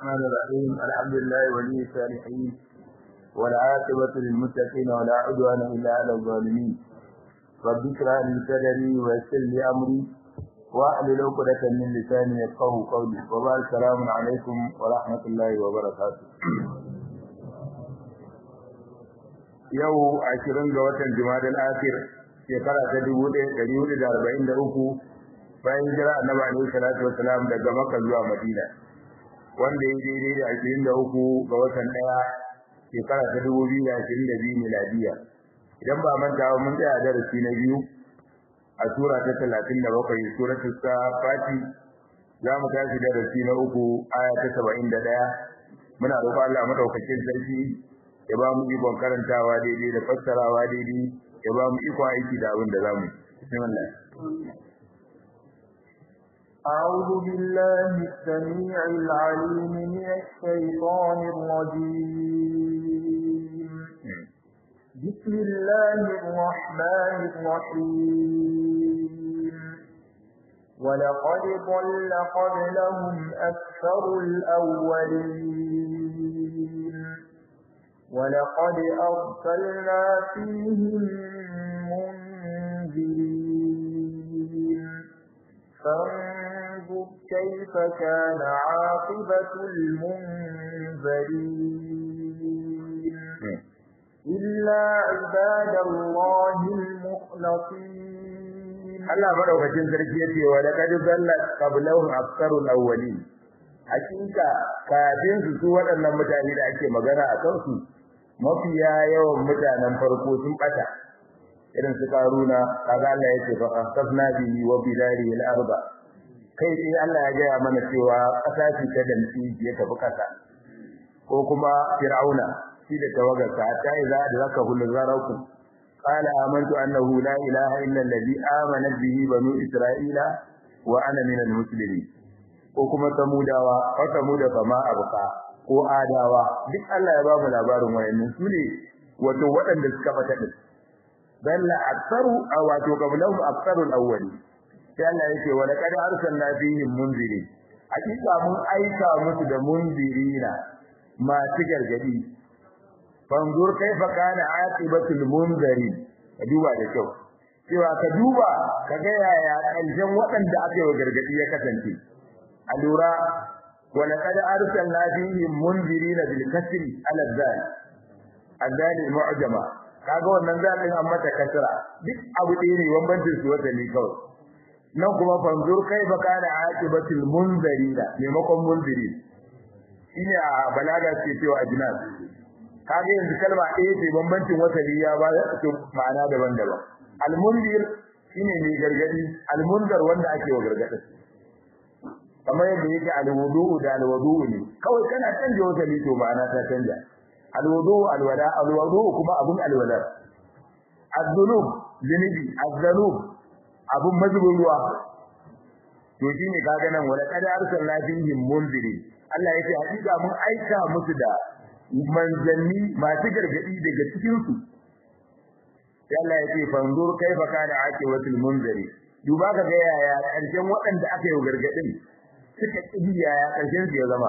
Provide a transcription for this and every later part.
الرحمن الرحيم الحمد لله ولي الصالحين والعاقبة للمتقين ولا عدوان إلا على الظالمين رب اشرح لي صدري ويسر لي أمري واحلل عقدة من لساني يفقهوا قولي وبارك السلام عليكم ورحمة الله وبركاته yau ashirin ga watan Jumadal Akhir shekara ta dubu ɗaya ɗari hudu da arba'in da uku bayan jira annabi alaihi salatu wasalam daga Makka zuwa Madina wanda ya daidai da ashirin da uku ga watan ɗaya shekara ta dubu biyu da ashirin da biyu miladiya idan ba manta ba mun tsaya darasi na biyu a sura ta talatin da bakwai suratu safati za mu tashi darasi na uku aya ta saba'in da ɗaya muna roƙon Allah madaukakin sarki ya ba mu ikon karantawa daidai da fassarawa daidai ya ba mu ikon aiki da abin da za mu bismillah أعوذ بالله السميع العليم من الشيطان الرجيم بسم الله الرحمن الرحيم ولقد ضل قبلهم أكثر الأولين ولقد أرسلنا فيهم منذرين فانظر كيف كان عاقبة المنذرين إلا عباد الله المخلصين Allah madaukakin sarki yace wa laqad dalla qablahum aktharul awwalin hakika kafin su su waɗannan mutane da ake magana a kansu mafiya yawan mutanen farko sun bata irin su karuna kaga Allah yake fa asafna bihi wa bidari al-arba kai sai Allah ya gaya mana cewa kasa ce ta danci ya tafi kasa ko kuma fir'auna shi da tawagarsa ta idza adraka hul zarakum qala amantu annahu la ilaha illa alladhi amana bihi banu isra'ila wa ana minal muslimin ko kuma samudawa ko samuda kama abuka ko adawa duk Allah ya ba mu labarin wayannan su ne wato waɗanda suka bata din balla aktsaru aw wato qablahum aktsarul awwali sai Allah yake wa laqad arsalna fihim munziri hakika mun aika musu da munzirina masu gargadi fanzur kaifa kana aqibatul munzari ka duba da kyau cewa ka duba ka ga yaya ƙarshen waɗanda aka yi gargadi ya kasance alura ولقد ارسلنا فيهم منذرين بالكسر على الذال الذال المعجمه kaga wannan zalin an mata kasra duk abu ɗaya ne bambancin su wata ne kawai nan kuma fanzur kai fa kana aqibatul munzirina maimakon munziri shine a balaga ce cewa ajnas kaga yanzu kalma ɗaya ce bambancin wata ne ya ba su ma'ana daban-daban al-munzir shine mai gargadi al-munzar wanda ake wa gargadin kamar yadda yake alwudu da alwudu ne kawai kana canja wata ne to ma'ana ta canja alwudu alwala alwudu kuma abun alwala az-zunub zunubi az-zanub abun mazubin ruwa to shine kaga nan wala qad arsalna fihim munziri Allah yake hakika mun aika musu da manzanni masu gargadi daga cikin su sai Allah yake fanzur kaifa kana aqibatul munziri duba ka ga yaya karshen waɗanda aka yi gargadin suka kibiya ya karshen su ya zama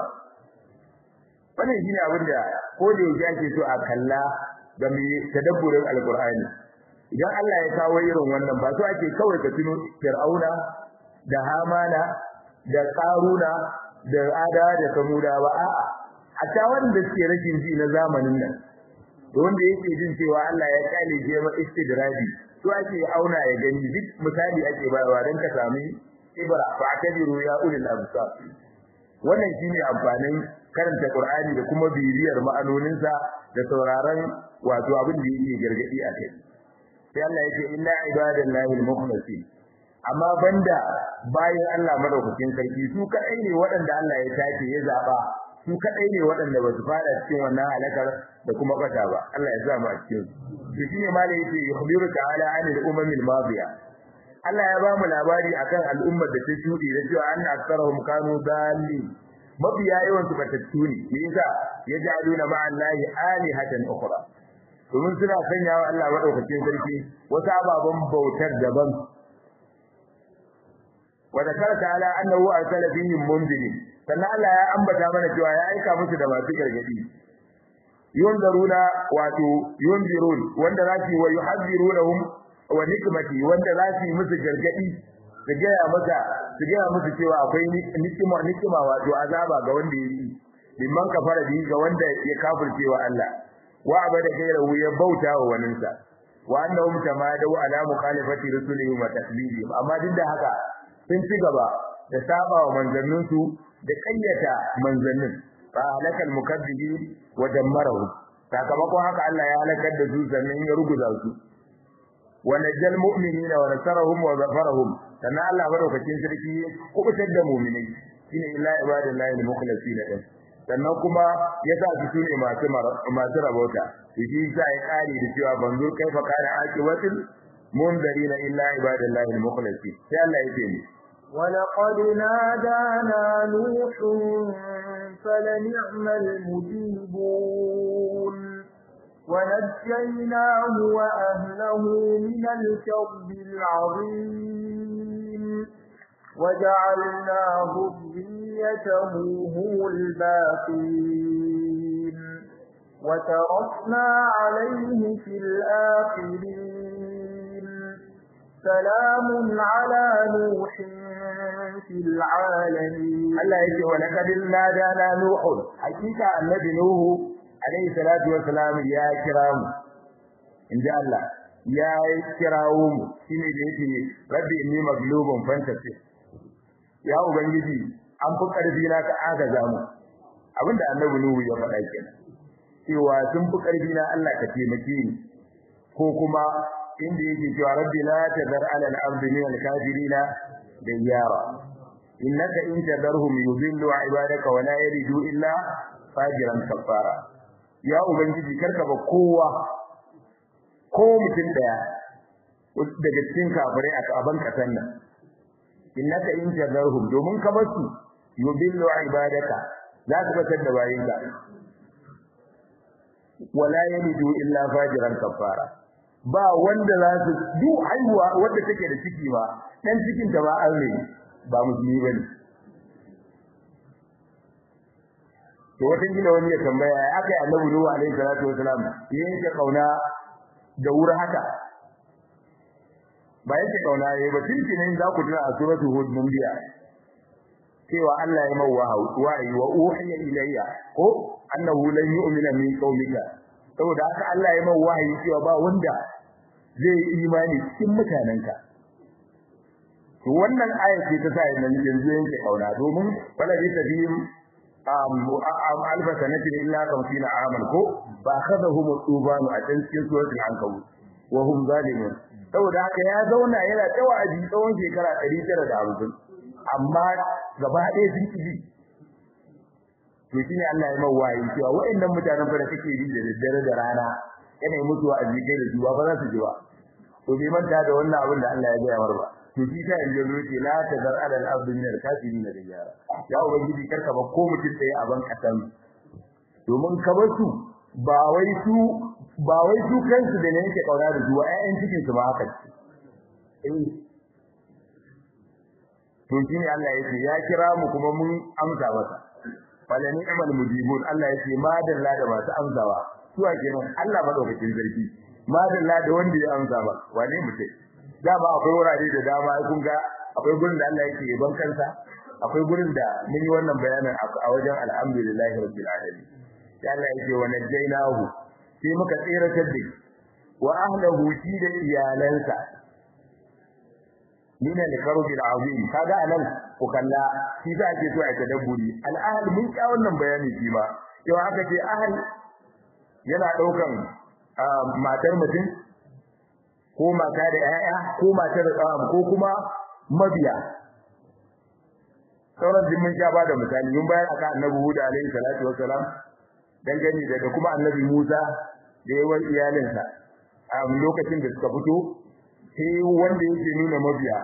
wannan shine abin da ko da yake ake so a kalla ga mai tadabburin alqur'ani idan Allah ya kawo irin wannan ba so ake kawai ka tuno fir'auna da hamana da qaruna da ada da samuda ba a'a hatta wanda suke rashin ji na zamanin nan da wanda yake jin cewa Allah ya kale je ma istidradi to ake auna ya gani duk misali ake bayarwa dan ka sami ibra fa'tabiru ya ulil absar wannan shine amfanin karanta Qur'ani da kuma bibiyar ma'anoninsa da sauraron wato abin da yake gargadi a kai sai Allah yake inna ibadallahi al-mukhlasin amma banda bayan Allah madaukakin sarki su kadai ne waɗanda Allah ya tace ya zaba su kadai ne waɗanda ba su fada cikin wannan halakar da kuma kata ba Allah ya sa mu a cikin su shine malai yake yukhbiru ta'ala anil umamil madiya Allah ya ba mu labari akan al'ummar da ta shudi da cewa anna aktharuhum kanu dalli mabiya yawan su batattu ne me yasa yaj'aluna ma'a Allahi alihatan ukhra domin suna sanya wa Allah madaukakin sarki wasu ababen bautar daban wa zakara ta'ala annahu arsala fihim munzirin sannan Allah ya ambata mana cewa ya aika musu da masu gargadi yunzaruna wato yunzirun wanda za su wa yuhadzirunhum wa nikmati wanda za su yi musu gargadi su gaya masa su gaya musu cewa akwai nikima nikima wato azaba ga wanda ya yi liman kafara bi ga wanda ya kafirce wa Allah wa abada gairahu ya bauta wa waninsa wa annahum tamadu ala mukhalifati rusulihim wa takdibihim amma duk da haka sun ci gaba da saba wa manzanninsu da kayyata manzannin fa halakal mukaddibin wa dammarahu sakamakon haka Allah ya halakar da su sannan ya ruguza su wa najjal mu'minina wa nasarahum wa zafarahum sannan Allah madaukakin sarki kubutar da mu'minai shine illa ibadallahi al-mukhlasin din sannan kuma ya sa su sune masu masu rabota shi sa ya kare da cewa banzur kaifa kana aqibatul munzarina illa ibadallahi al-mukhlasin sai Allah ya ce ni ولقد نادانا نوح فلنعم المجيبون ونجيناه وأهله من الكرب العظيم وجعلنا ذريته هم الباقين وتركنا عليه في الآخرين سلام على نوح في العالمين Allah yake wa laqad nadana nuh hakika annabi nuhu alayhi salatu wa salam ya kira mu inda Allah ya kirawo mu shine da yake rabbi inni maglubun fantasi ya ubangiji an fi karfi na ka agaza mu abinda annabi nuhu ya faɗa kenan cewa sun fi karfi na Allah ka taimake ni ko kuma inda yake cewa rabbi la tazar ala al-ardi min al-kafirina dayyara innaka in tadarhum yudillu ibadaka wa la yalidu illa fajiran kafara ya ubangiji karka ba kowa ko mutum daya daga cikin kafirai a kaban kasan nan innaka in tadarhum domin ka basu yudillu ibadaka za ka batar da bayinka wa la yalidu illa fajiran kafara ba wanda za su duk haihuwa wanda take da ciki ba dan cikin ta ba aure ba musulmi bane to wata gina wani ya tambaya ya akai annabi nuhu alaihi salatu wasalam yake kauna da wuri haka ba yake kauna yayi ba tintinin za ku tuna a suratul hud mun biya cewa Allah ya mawa wa'i wa uhiya ilayya ko annahu lan yu'mina min qaumika saboda haka Allah ya mawa wahayi cewa ba wanda zai yi imani cikin mutanenka to wannan aya ce ta sai nan yanzu yake kauna domin wala bi tabim am alfa sanatin illa kamsina aman ko ba khadahum tubanu a cikin suratul ankabut wa hum zalimun saboda haka ya zauna yana tawaji tsawon shekara 950 amma gaba ɗaya sun kiji to shine Allah ya mawayi cewa waɗannan mutanen fa da kake yi da daddare da rana yana yi mutuwa a jikai da zuwa ba za su ji ba to bai manta da wannan abin da Allah ya gaya mar ba to shi ta yanzu zo ce la tazar ala al-ardi min al-kafirin da yara ya ubangiji karka ba ko mutum tsaye a ban kasan domin ka bar su ba wai su ba wai su kansu da ne yake kaura da zuwa ƴaƴan cikin su ba haka ce eh to shi ne Allah yake ya kira mu kuma mun amsa masa fala ni'mal mujibun Allah yake madalla da masu amsawa suwa kenan Allah madaukakin sarki madalla da wanda ya amsa ba wane mutai dama akwai wurare da dama kun ga akwai gurin da Allah yake yaban kansa akwai gurin da mun yi wannan bayanin a wajen alhamdulillahi rabbil alamin sai Allah yake wa najjaynahu sai muka tsira da wa ahlihi shi da iyalansa min al-karbil azim kaga anan ku kalla shi da ake so a tadabburi al-ahl mun ka wannan bayani shi ma yau aka ce ahl yana daukan matar mutum ko mata da ƴaƴa ko matar ko kuma mabiya sauran din mun sha ba da misali mun bayar aka annabi Hud alaihi salatu wassalam dangane da kuma annabi Musa da yawan iyalinsa a lokacin da suka fito sai wanda yake nuna mabiya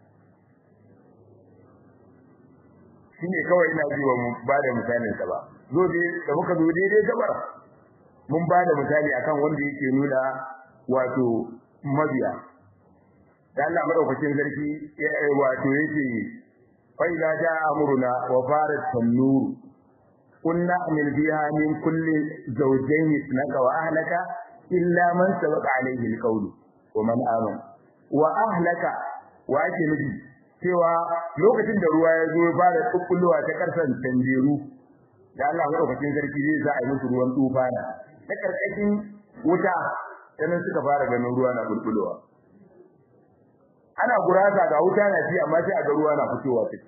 shine kawai ina ji wa ba da misalin sa ba zo dai da muka zo daidai gabar mun ba da misali akan wanda yake nuna wato mabiya da Allah madaukakin sarki wato yake fa idza jaa amruna wa farat an-nur kunna min biha min kulli zawjayn ithnaka wa ahlaka illa man sabaqa alayhi al-qawlu wa man amana wa ahlaka wa ake nufi cewa lokacin da ruwa ya zo ya fara kukkulluwa ta karsan tanjeru da Allah madaukakin sarki zai sa a yi musu ruwan tufana ta karkashin wuta sanan suka fara ganin ruwa na bulbulowa ana gurasa ga wuta na ci amma sai a ga ruwa na fitowa take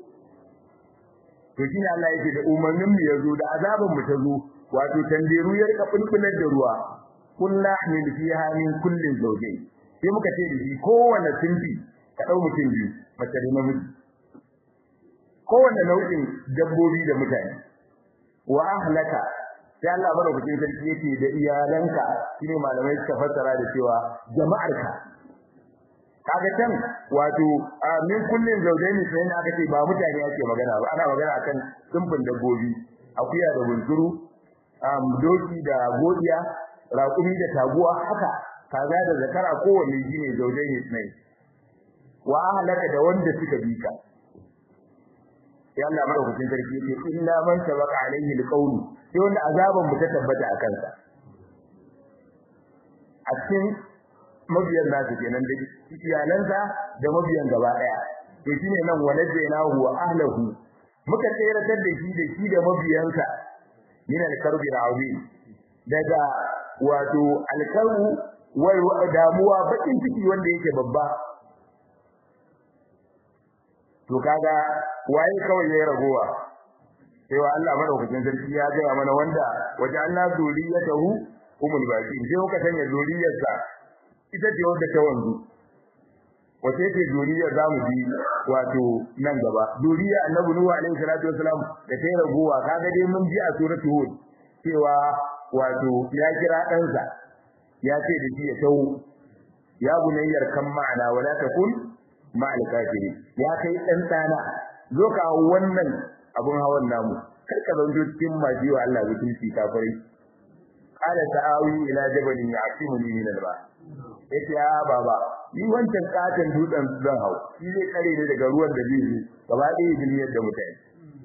to shine Allah yake da umarnin mu yazo da azabin mu ta zo wato tanderu ya rika bulbular da ruwa kullu min fiha min kullin zawjayn sai muka ce da shi kowanne sinfi ka dau mutum biyu mace da namiji kowanne nau'in dabbobi da mutane wa ahlaka sai Allah madaukakin sarki yake da iyalanka shine malamai suka fassara da cewa jama'arka kaga can wato min kullin zawjaini sai aka ce ba mutane ake magana ba ana magana akan simfin dabbobi akuya da bunsuru doki da godiya raƙumi da taguwa haka kaza da zakara kowanne shine zawjaini sai wa ahlaka da wanda suka bi ka sai Allah madaukakin sarki yake illa man sabaqa alaihi alqawlu sai wanda azaban mu ta tabbata a kansa a cikin mabiyan nasu kenan da iyalansa da mabiyan gaba daya to shine nan waladainahu wa ahlihi muka tseratar da shi da shi da mabiyansa min al-karbi al-azim daga wato al-karbu wal damuwa bakin ciki wanda yake babba to kaga waye kawai yayi ragowa sai wa Allah madaukakin sarki ya ga mana wanda waje Allah zuriyatahu umul baqin sai muka sanya zuriyarsa ita ce wanda ta wanzu wace ce zuriyar zamu bi wato nan gaba zuriya annabi nuhu alaihi salatu wasalam da ta ragowa kaga dai mun ji a suratul hud cewa wato ya kira ɗansa ya ce da shi ya tawo ya bunayyar kan ma'ana wala takun ma'al kafiri ya kai dan dana zo ka wannan abun hawan namu kar ka zanto cikin maji wa Allah mutunci kafirai qala ta'awi ila jabalin ya'simuni min al-ba yace ya baba ni wancan katon dutsen zan hau shi zai kare ni daga ruwan da zai yi gaba ɗaya duniyar da mutane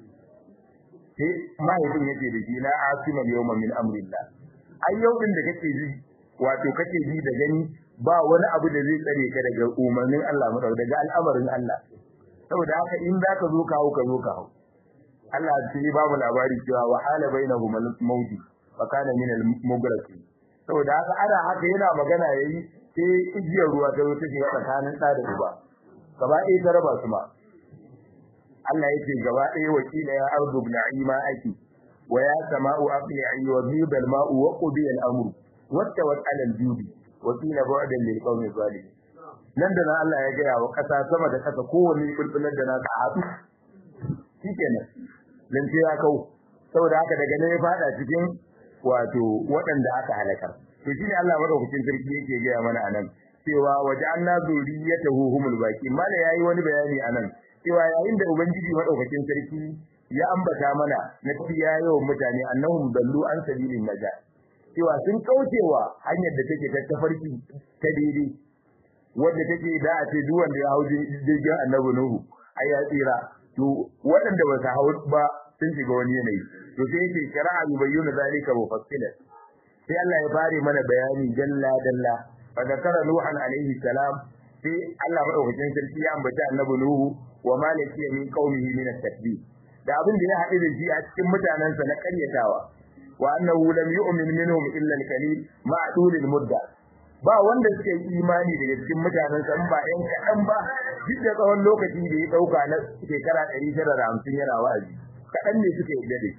sai mahaifin yake da shi na asimal yawma min amrillah ai yau din da kake ji wato kake ji da gani ba wani abu da zai tsare ka daga umarnin Allah madau daga al'amarin Allah saboda haka in za ka zo ka hau ka zo ka hau Allah sai ba mu labari cewa wa hala bainahum al-mawt fa kana min al-mugraqin saboda haka ana haka yana magana yayi sai igiyar ruwa ta zo ta shiga tsakanin da da uba gaba ɗaya ta raba su ma Allah yake gaba ɗaya wakila ya ardu na'ima aki wa ya sama'u aqli'i wa biba al-ma'u wa qudiya al-amru wattawat 'ala al-judi wa qila bu'dan lil qawmi zalimin nan da nan Allah ya gaya wa kasa sama da kasa kowanne bulbular da naka haɗu shikenan lance ya kau saboda haka daga nan ya fada cikin wato waɗanda aka halakar to shine Allah madaukakin sarki yake gaya mana anan cewa waja'alna zuriyatahu humul baqi mala yayi wani bayani anan cewa yayin da ubangiji madaukakin sarki ya ambata mana na tiya yawan mutane annahum dallu an sabilin naja cewa sun kaucewa hanyar da take ta tafarki ta daidai wanda take da a ce duk wanda ya hau jirgin annabi nuhu ai ya tsira to waɗanda ba su hau ba sun shiga wani yanayi to sai yake kira'a yubayyana zalika mufassilan sai Allah ya fare mana bayani dalla dalla fa zakara nuhan alaihi salam sai Allah madaukakin sarki ya ambata annabi nuhu wa malaki min qaumihi min at-takbir da abin da ya haɗu da shi a cikin mutanansa na ƙaryatawa wa annahu lam yu'min minhum illa al-qalil ma'a tulil mudda ba wanda suka yi imani daga cikin mutanen sa ba ɗan kaɗan ba duk da tsawon lokaci da ya ɗauka na shekara ɗari tara da hamsin yana wa'azi kaɗan ne suka yi dade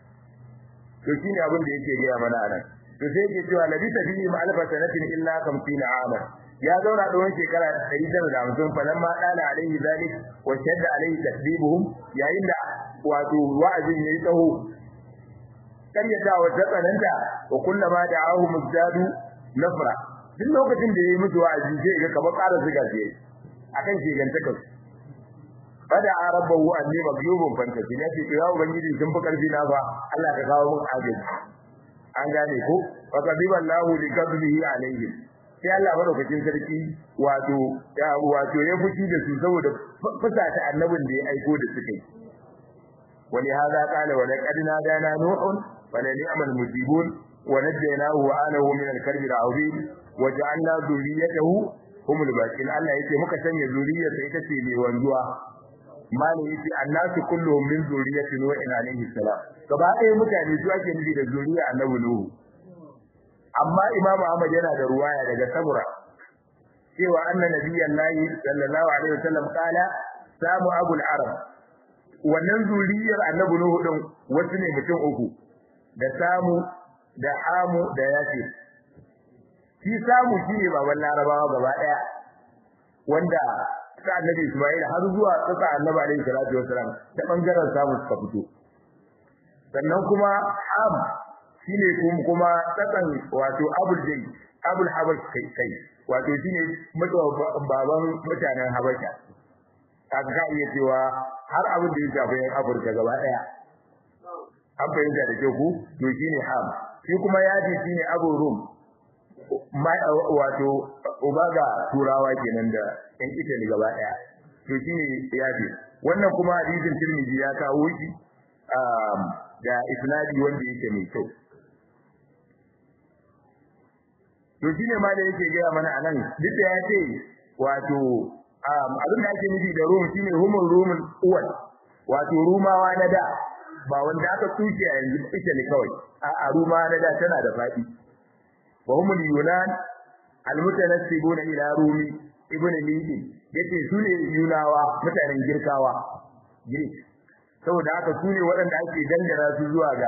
to shine abin da yake gaya mana anan to sai yake cewa nabi tabi'i ma alfa sanatin illa kamsina ama ya zauna tsawon shekara ɗari tara da hamsin falan ma ɗana alaihi zalik wa shadda alaihi tasbibuhum yayin da wato wa'azin yayi tsaho karyatawa ta tsananta wa kullama da'ahu muzdadu nafra duk lokacin da yayi musu wa'azi sai ga kamar ƙara zuga shi akan shegantaka fada rabbahu anni maglubun fantasi ne ce ya ubangiji sun fi karfi na fa Allah ka kawo mun agaji an gane ko fa kadiba Allahu li kadhihi alaihim sai Allah madaukakin sarki wato ya wato ya fushi da su saboda fusata annabin da ya aiko da suka yi wani hada qala wa laqad nadana nuhun wa la ni'mal mujibun wa najaynahu wa alahu min al-karbi al-azim wa ja'alna dhurriyyatahu humul baqin Allah yake muka sanya zuriyarsa ita ce mai wanzuwa malai yace annasu kulluhum min zurriyyati nuhin alayhi salam gaba ɗaya mutane su ake nufi da zuriya annabi nuhu amma imam ahmad yana da ruwaya daga sabura cewa anna nabiyyan lahi sallallahu alaihi wasallam kala samu abul arab wannan zuriyar annabi nuhu din wasu ne mutum uku da samu da hamu da yasir shi samu shine baban larabawa gaba daya wanda ta annabi isma'il har zuwa tsaka annabi alaihi salatu wasallam ta bangaren samu suka fito sannan kuma ham shine kuma tsakan wato abul jay abul habash kai kai wato shine baban mutanen habasha kaga ka iya cewa har abin da ya shafi yan afirka gaba daya an fahimta da ke ku to shine ham shi kuma yaji shine abu rum wato ubaga turawa kenan da yan italy gaba daya to shine yaji wannan kuma hadisin tirmidhi ya kawo shi da isnadi wanda yake mai kyau to shine ma da yake gaya mana anan duk da ya ce wato abin da ake nufi da rum shine humul rumul uwal wato rumawa na da ba wanda aka tuke a yanzu ita ne kawai a rumawa na da tana da fadi wa humul yunan almutanassibuna ila rumi ibn lidi yace su ne yunawa mutanen girkawa greek saboda haka su ne waɗanda ake dangana su zuwa ga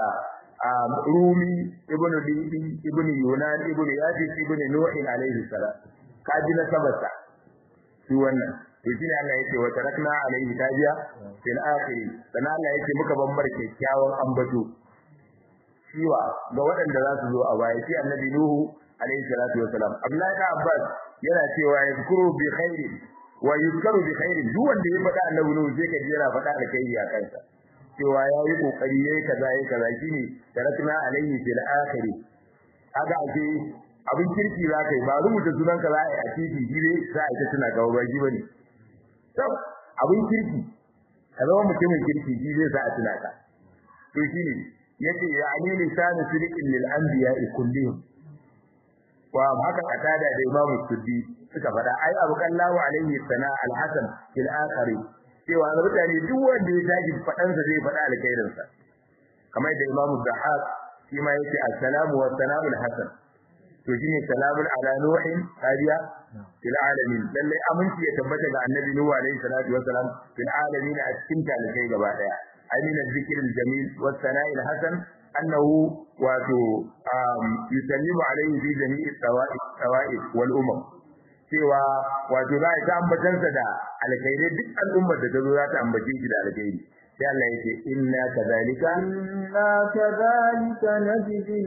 rumi ibn lidi ibn yunan ibn yajis ibn nuhin alaihi salam kaji na sabata su wannan to shine Allah yake wa tarakna alaihi tajiya fil akhir sana Allah yake muka bambar kyakkyawan ambato shiwa ga waɗanda za su zo a baya shi annabi nuhu alaihi salatu wasalam Abdullahi da Abbas yana cewa yazkuru bi khairin wa yuzkaru bi khairin duk wanda ya faɗa annabi nuhu sai ka ji yana faɗa alkhairi a kansa cewa yayi kokari yayi kaza yayi kaza shine tarakna alaihi fil akhir kaga ake abin kirki za ka yi ba rubuta sunan ka za a yi a titi shi ne za a yi ta tuna gaba ba shi bane sab abin kirki ka zama mutumin kirki shi zai sa a tuna ka to shi ne yace ya ani lisanu sirqin lil anbiya'i kullihim wa haka katada da Imam Suddi suka faɗa ai Abu Kallahu alaihi sana al-Hasan fil akhir cewa ga mutane duk wanda ya tashi faɗan sa zai faɗa alkhairin sa kamar da Imam Zahab shi ma yake assalamu wa sana'ul hasan to shine salamun ala nuhin hadiya fil alamin lalle aminci ya tabbata ga annabi nuhu alaihi salatu wassalam fil alamin a cikin talibai gaba daya amina zikril jamil was sana'il hasan annahu wato yusallimu alaihi fi jami'i tawa'i wal umam cewa wato za ta ambatansa da alkhairai duk al'ummar da ta zo za ta ambace shi da alkhairi sai Allah yake inna kadhalika inna kadhalika najzi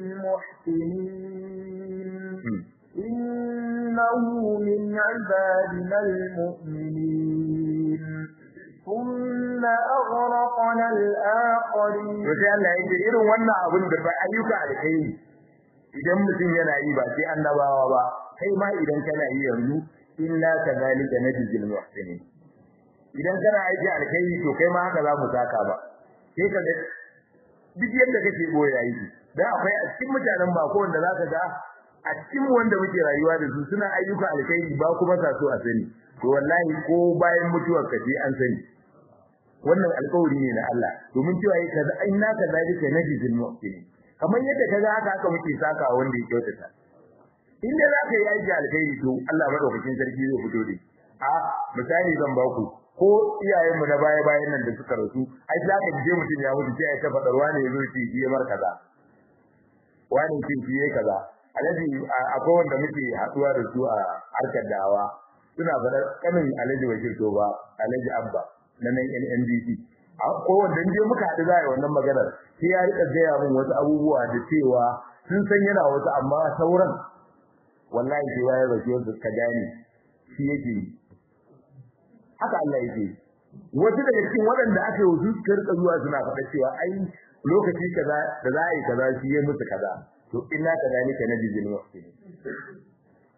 al-muhsinin innahu min ibadina al-mu'minin thumma aghraqna al-akharin to sai Allah yake irin wannan abin da ba ayyuka alkhairi idan mutum yana yi ba sai annabawa ba kai ma idan kana yi yanzu inna kadhalika najzi al-muhsinin idan kana aiki alkhairi to kai ma haka za mu saka ba sai ka ga duk yadda kake boye aiki dan akwai a cikin mutanen ba ko wanda zaka ga a cikin wanda muke rayuwa da su suna ayyuka alkhairi ba kuma sa so a sani to wallahi ko bayan mutuwar ka sai an sani wannan alƙawari ne na Allah domin cewa yi kaza inna kadhalika najzil muhsinin kamar yadda kaga haka haka muke saka wanda ya kyautata inda zaka yi aiki alkhairi to Allah madaukakin sarki zai fito da a misali zan ba ku ko iyayenmu na baya bayan nan da suka rasu ai za ka je mutum ya mutu sai ya ta fadar wani yazo shi yi mar kaza wani shi shi yayi kaza alaji akwai wanda muke haduwa da su a harkar dawa suna fadar kanin alaji wakil to ba alaji abba na nan NNDC ko wanda je muka haɗu za a yi wannan maganar sai ya rika gaya min wasu abubuwa da cewa sun san yana wasu amma sauran wallahi sai ya rasu wasu ka gane shi yake haka Allah yake wasu daga cikin waɗanda aka yi wasu suka rika zuwa suna faɗa cewa ai lokaci kaza da za a yi kaza shi ya musu kaza to inna kadhalika najzil muhsinin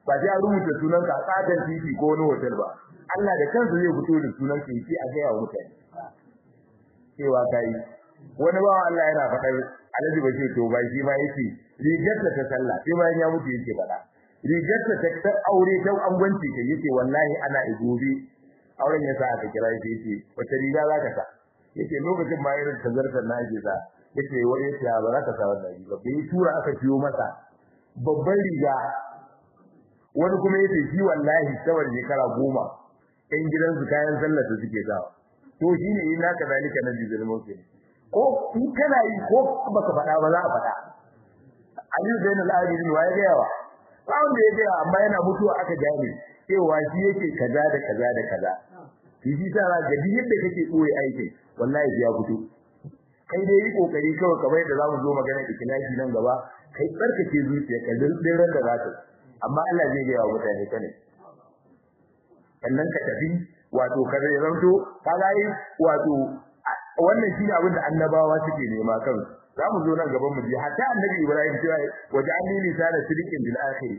ba sai a rubuta sunan ka a tsadan titi ko wani hotel ba Allah da kansa zai fito da sunan ka yake a gaya wa mutane cewa kai wani bawa Allah yana faɗar Alhaji Bashir to ba shi ma yake rigar ta ta sallah sai bayan ya mutu yake faɗa rigar ta ta aure ta angwanci kai yake wallahi ana igobe auren ya sa aka kira shi yake wata riga za ka sa yake lokacin ma irin tazartar na ake sa yake wani yake ba za ka sa wannan riga bai tura aka ciyo masa babban riga wani kuma yace shi wallahi saboda shekara goma ɗan gidansu kayan sallar da suke sawa to shine ina ka zalika na bizil mawkin ko in kana yi ko baka faɗa ba za a faɗa Ali Zainul Abidin wa ya gaya wa ba wanda ya gaya amma yana mutuwa aka gane cewa shi yake kaza da kaza da kaza shi ta ra ga yadda kake koyi aikin wallahi ya fito kai dai yi kokari kawai kamar yadda zamu zo magana ikhlasi nan gaba kai tsarkake zuciyarka din ran da zaka amma Allah zai ga wa mutane kane sannan ka tafi wato ka zai zanto ka ga yi wato wannan shine abin da annabawa suke nema kan zamu zo nan gaban mu ji hatta annabi Ibrahim cewa waja'alni lisana sidqin bil akhir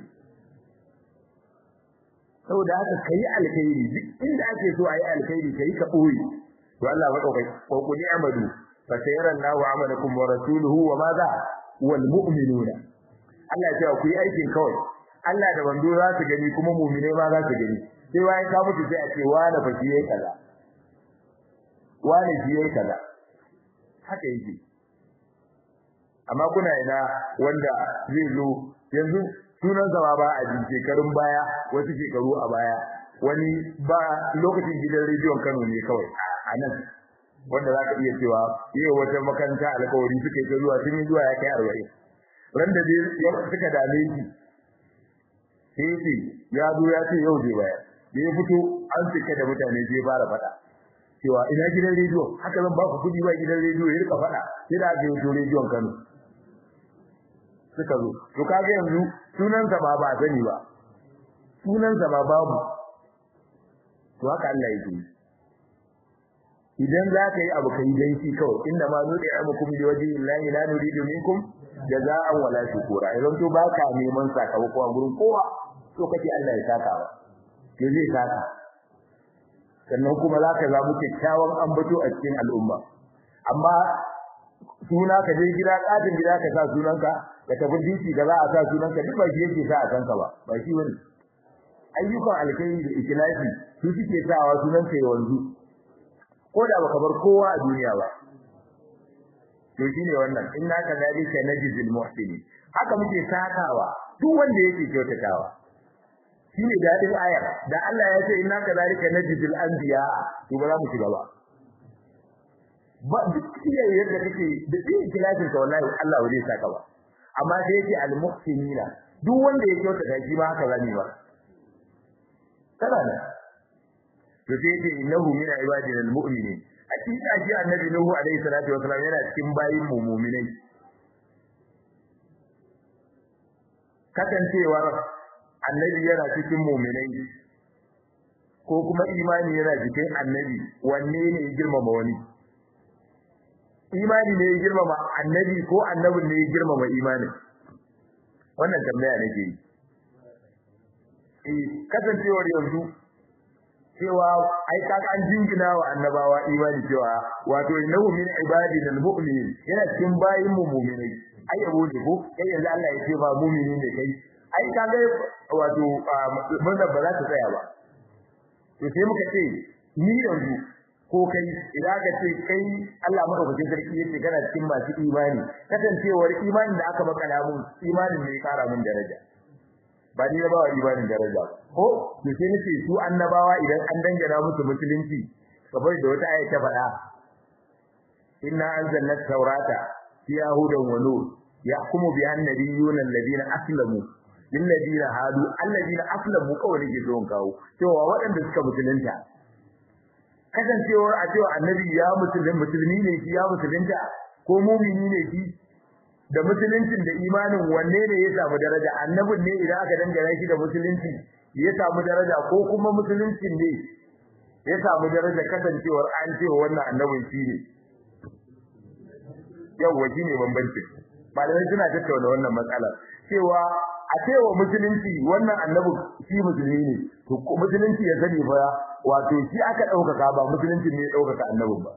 saboda haka kai alkhairi duk inda ake so ayi alkhairi kai ka boye to Allah madaukai ko kuni amadu fa sayara Allahu amalakum wa rasuluhu wa madha wal mu'minuna Allah ya ce ku yi aikin kawai Allah da bando za su gani kuma mu'mine ma za su gani sai wai ka mutu sai a ce wani fa shi yayi kaza wani shi yayi kaza haka yake amma kuna ina wanda zai zo yanzu sunan zama ba a jin shekarun baya wasu shekaru a baya wani ba lokacin gidan rediyon Kano ne kawai a nan wanda za ka iya cewa yi wata makaranta alkawari suka yi zuwa sun yi zuwa ya kai arba'in ran da suka dame shi sai ce ya zo ya ce yau zai bayar da ya fito an cika da mutane zai fara faɗa cewa ina gidan rediyo haka zan ba ku kuɗi ba gidan rediyo ya rika faɗa sai da aka yi rediyon Kano suka zo to kaga yanzu sunansa ba ba sani ba sunansa ba babu to haka Allah yake idan za ka yi abu kai dan shi kawai inda ma nudi amukum li wajhi llahi la nuridu minkum jaza'an wala shukura idan to baka neman sakamako a gurin kowa to kake Allah ya saka ba ke zai saka sannan kuma za ka zamu kyakkyawan ambato a cikin al'umma amma suna ka je gida katin gida ka sa sunanka ka tafi dinki da za a sa sunanka duk ba shi yake sa a kanka ba ba shi bane ayyukan alkhairi da ikhlasi su suke sawa sunanka ya wanzu ko da baka bar kowa a duniya ba to shine wannan inna kadhalika najzil muhsinin haka muke sakawa duk wanda yake kyautatawa shine dadin ayar da Allah ya ce inna kadhalika najzil anbiya to ba za mu shiga ba ba duk iya yadda kake da duk ikhlasin ka wallahi Allah ba zai saka ba amma sai yake al muhsinina duk wanda ya kyautata shi ba haka zani ba kana ne to sai yake innahu min ibadina al mu'minin hakika shi annabi nuhu alaihi salatu wasallam yana cikin bayin mu mu'minai kasancewar annabi yana cikin mu'minai ko kuma imani yana cikin annabi wanne ne ya girmama wani imani ne ya girmama annabi ko annabin ne ya girmama imani wannan tambaya nake yi eh kasancewar yanzu cewa ai ka an jingina wa annabawa imani cewa wato innahu min ibadina almu'minin yana cikin bayin mu mu'minai ai yabo ne ko kai yanzu Allah ya ce ba mu'mini ne kai ai ka ga wato mun da ba za ta tsaya ba to sai muka ce ni yanzu ko kai idan ka ce kai Allah madaukakin sarki yace kana cikin masu imani kasancewar imanin da aka maka mun imanin ne ya kara mun daraja ba ni ba imanin daraja ko to sai nace su annabawa idan an dangana musu musulunci kamar da wata aya ta faɗa inna anzalna tawrata fiha hudan wa nur yahkumu biha an-nabiyyuna alladhina aslamu lil ladina hadu alladhina aslamu kawai ke zo kawo cewa waɗanda suka musulunta kasancewar a cewa annabi ya musulun musulmi ne shi ya musulunta ko mumini ne shi da musuluncin da imanin wanne ne ya samu daraja annabin ne idan aka dangana shi da musulunci ya samu daraja ko kuma musuluncin ne ya samu daraja kasancewar an ce wannan annabin shi ne yawa shi ne bambanci malamai suna tattauna wannan matsala cewa a cewa musulunci wannan annabi shi musulmi ne to musulunci ya sani fa wato shi aka ɗaukaka ba musulunci ne ya ɗaukaka annabin ba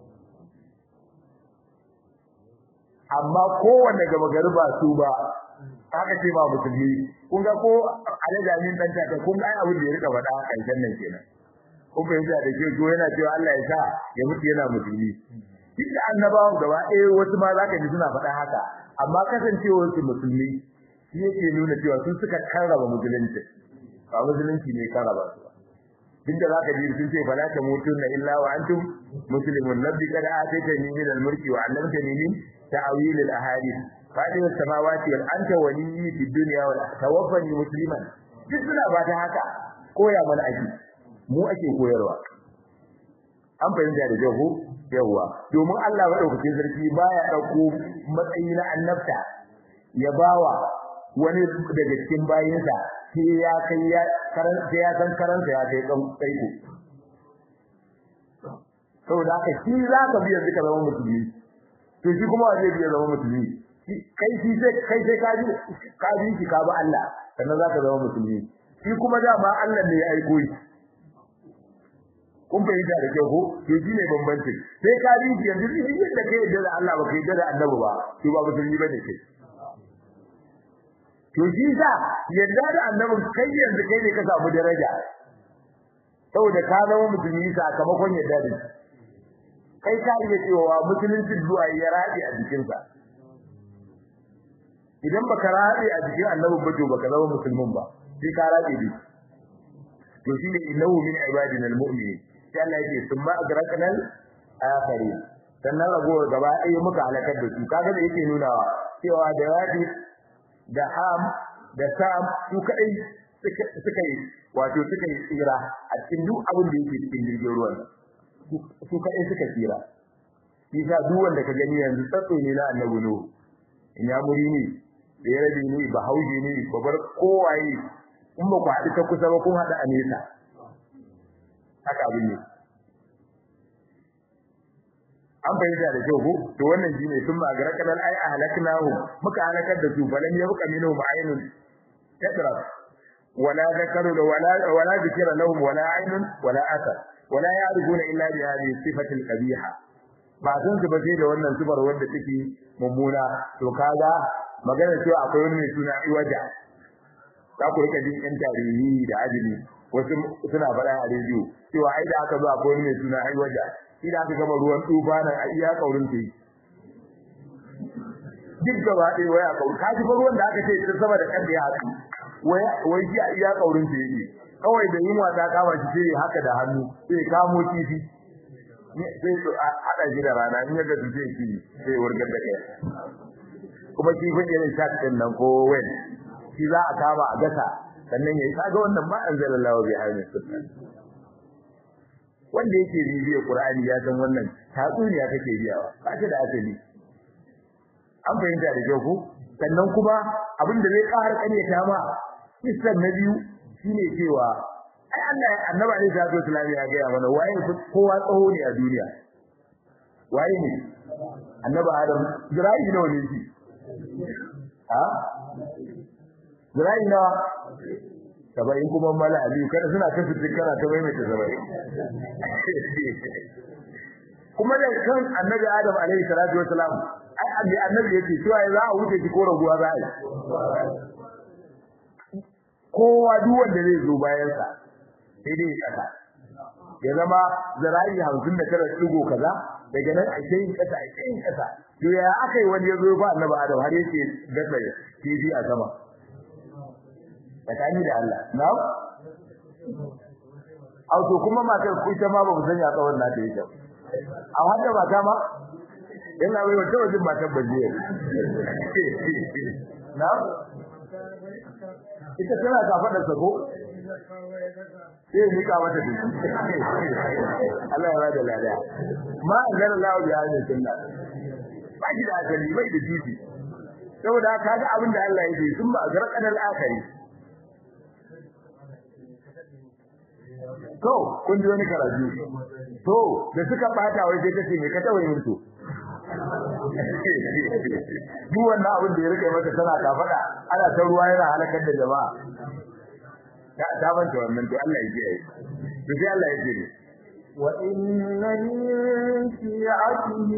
amma kowanne gaba gari ba su ba aka ce ba musulmi kun ga ko alajamin dan ta kun ga abin da ya rika faɗa a ƙarshen nan kenan kun fahimta da ke ko yana cewa Allah ya sa ya mutu yana musulmi duk da annabawan gaba ɗaya wasu ma za ka ji suna faɗa haka amma kasancewar su musulmi shi yake nuna cewa sun suka karraba musulunci ba musulunci ne karraba su ba tunda za ka ji sun ce fala ta mutunna illa wa antum muslimun nabbi kad ataytani min al-mulki wa 'allamtani min ta'wil al-ahadith fadi as-samawati wal anta waliyyi fid dunya wal tawaffani musliman duk suna ba ta haka koya mana aiki mu ake koyarwa an fahimta da jahu yawa domin Allah madaukakin sarki baya dauko matsayi na annabta ya bawa wani daga cikin bayinsa sai ya kai ya karanta ya san karanta ya kai kan kaiko saboda haka shi za ka biya duka zama musulmi to shi kuma zai biya zama musulmi kai shi sai kai sai ka ji ka ji shi ka bi Allah sannan za ka zama musulmi shi kuma dama Allah ne ya aiko shi kun fahimta da kyau ko to shi ne bambanci sai ka ji shi yanzu shi yadda kai yadda da Allah ba kai yadda da annabi ba to ba musulmi bane kai to shi sa yadda da annabin kai yanzu kai ne ka samu daraja saboda ka zama musulmi sakamakon yadda da shi kai ka iya cewa musulunci zuwa ya rabi a jikinsa idan baka rabi a jikin annabin ba to baka zama musulmin ba sai ka rabi bi to shi ne innahu min ibadina almu'minin sai Allah yake summa agraqnal akharin sannan ragowar gaba ɗaya muka halakar da su kaga da yake nunawa cewa da rabi da ham da sam su kadai suka yi wato suka yi tsira a cikin duk abin da yake cikin jirgin ruwan su kadai suka tsira shi sa duk wanda ka gani yanzu tsatso ne na annabi nuhu in ya muri ne da ya rabi ne ba hauji ne babar kowaye in ba ku haɗu ta kusa ba kun haɗu a nesa haka abin ne an fahimta da kyau ko to wannan shine sun ba gara kalal ai ahlaknahu muka halakar da su balan ya buka minhu ma'ainun tadra wala zakaru wala wala zikra lahum wala ainun wala athar wala ya'rifuna illa bi hadhihi sifati al-qabiha ba san su ba sai da wannan sifar wanda take mummuna to kaga magana cewa akwai wani mai suna iwaja za ku rika jin yan tarihi da ajili wasu suna faɗa a rediyo cewa ai da aka zo akwai wani mai suna iwaja shi da aka gama ruwan tufa nan a iya kaurin ta yi duk gaba ɗaya waya kauri ka ji ruwan da aka ce ta sama da kan da ya haɗu wai shi a iya kaurin ta yake kawai da yunwa ta kama shi sai haka da hannu sai kamo kifi sai haɗa shi da rana in yadda su sai kifi sai wargar da kai kuma kifin irin shark ɗin nan ko wen shi za a kama a gasa sannan ya yi kaga wannan ma an zala lawa bai hanyar sunna wanda yake bibiyar Qur'ani ya san wannan tatsuniya kake biyawa ba ta da asali an fahimta da kyau ko sannan kuma abin da zai ƙara ƙaryata ma kissan na biyu shine cewa ai Allah annabi alaihi salatu wasallam ya ga mana waye kowa tsaho ne a duniya waye ne annabi Adam Zira'i nawa ne shi ha Zira'i nawa saba'in kuma mala aliyu kada suna kasu kana ta maimaita saba'in kuma da kan annabi adam alaihi salatu wasalam ai annabi annabi yake cewa za a wuce ki ko raguwa za a yi kowa duk wanda zai zo bayan sa sai dai kasa ya zama zara'i hamsin da tara digo kaza daga nan a kai kasa a kai kasa to ya akai wani ya zo ba annabi adam har yake gasa kifi a sama tsakani da Allah na au to kuma matar ku ita ma ba mu sanya tsawon na ta yake a haka mata ma ina wai wata wajen matar baje na ita tana ka fada sako sai ni ka mata duk Allah ya bada lada ma anzala Allah bi hadhihi sunna ba shi da asali bai da titi saboda kaga abin da Allah ya yi sun ba zarqan al-akhiri to kun ji wani karatu to da suka bata wai sai kace me ka tawaye mutu duk wannan abin da ya rike mata tana kafada ana ta ruwa yana halakar da jama'a ta ta manta wannan to Allah ya kiyaye to sai Allah ya kiyaye وإن من شيعته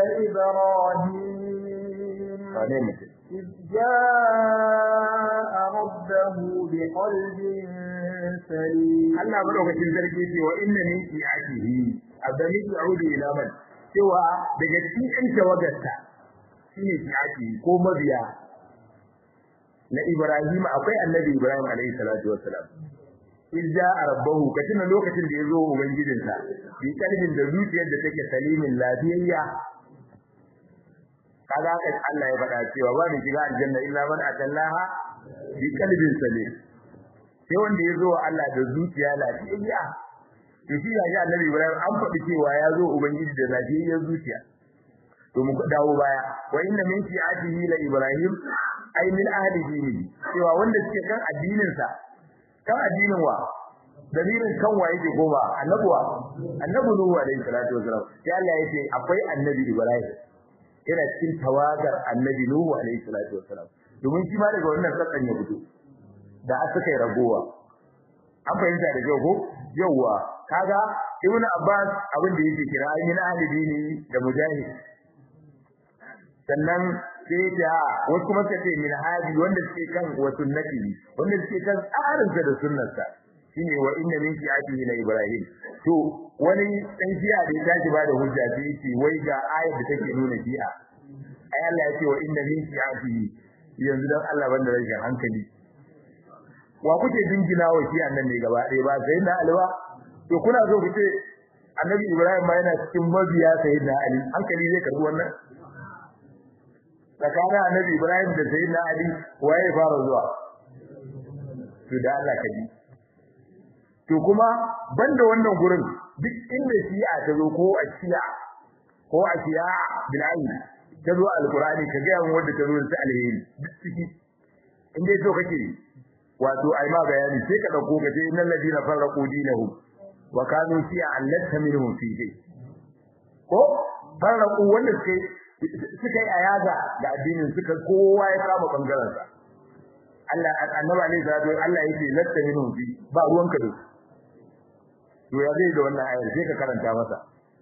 لإبراهيم wane mutum إذ جاء ربه بقلب سليم Allah madaukakin sarki ce wa inna min shi'atihi abdani ya'udu ila man cewa daga cikin ɗan tawagarta shine shi'atihi ko mabiya na Ibrahim akwai annabi Ibrahim alaihi salatu wassalam idza rabbahu katina lokacin da yazo ubangijinsa bi kalbin da zuciyar da take salimin lafiyayya kaga haka Allah ya faɗa cewa ba ni shiga aljanna illa man atallaha bi kalbin salim sai wanda ya zo wa Allah da zuciya lafiyayya to shi yaji annabi Ibrahim an faɗi cewa ya zo ubangiji da lafiyayyar zuciya to mu dawo baya wa inna min shi'atihi la Ibrahim ay min ahli dini cewa wanda suke kan addinin sa kan addinin wa dalilin kan wa yake goma annabuwa annabi Nuhu alaihi salatu wasalam sai Allah yake akwai annabi Ibrahim yana cikin tawagar annabi Nuhu alaihi salatu wasalam domin shi ma daga wannan sakan ya fito da aka kai ragowa an fahimta da kyau ko yawa kaga ibn abbas abin da yake kira ayin ahli dini da mujahid sannan sai da wasu kuma suka ce min hadi wanda suke kan wa sunnati wanda suke kan tsarin da sunnarsa shine wa inna min shi'atihi la ibrahim to wani dan shi'a da ya tashi ba da hujja sai yace wai ga ayat da take nuna shi'a ai Allah ya ce wa inna min shi'atihi yanzu dan Allah banda rashin hankali wa kuke jingina wa shi annan ne gaba ɗaya ba sai na alwa to kuna so ku ce annabi ibrahim ma yana cikin mabiya sayyidina ali hankali zai karbi wannan tsakanin annabi ibrahim da sayyidina ali waye fara zuwa to da Allah kaji to kuma banda wannan gurin duk inda shi'a ta zo ko a shi'a ko a shi'a bil ayn ta zo alqur'ani ka ga yawan wanda ta zo ta alheri duk ciki inda so kake wato ai ma bayani sai ka dauko gaje innal ladina farraqu dinahum wa kanu fi allata minhum fi shay ko farraqu wanda suke suka yi ayaga da addinin suka kowa ya kama bangaren sa Allah annabi alaihi salatu Allah yake latta minhum fi ba ruwanka da to ya zai da wannan ayar sai ka karanta masa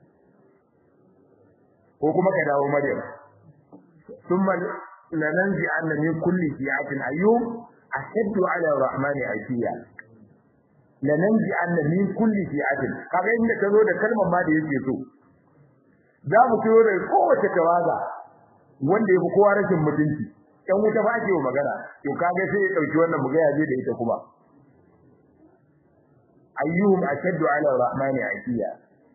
ko kuma ka dawo maryam thumma lananzi anna min kulli fi'atin ayyub ashaddu ala rahmani afiya lananzi anna min kulli fi'atin kaga inda tazo da kalmar ma da yake so za mu ciyo da kowace tawaga wanda yafi kowa rashin mutunci dan wuta ba ke magana to kaga sai ya dauki wannan mugaya zai da ita kuma ayyuhum ashaddu ala rahmani afiya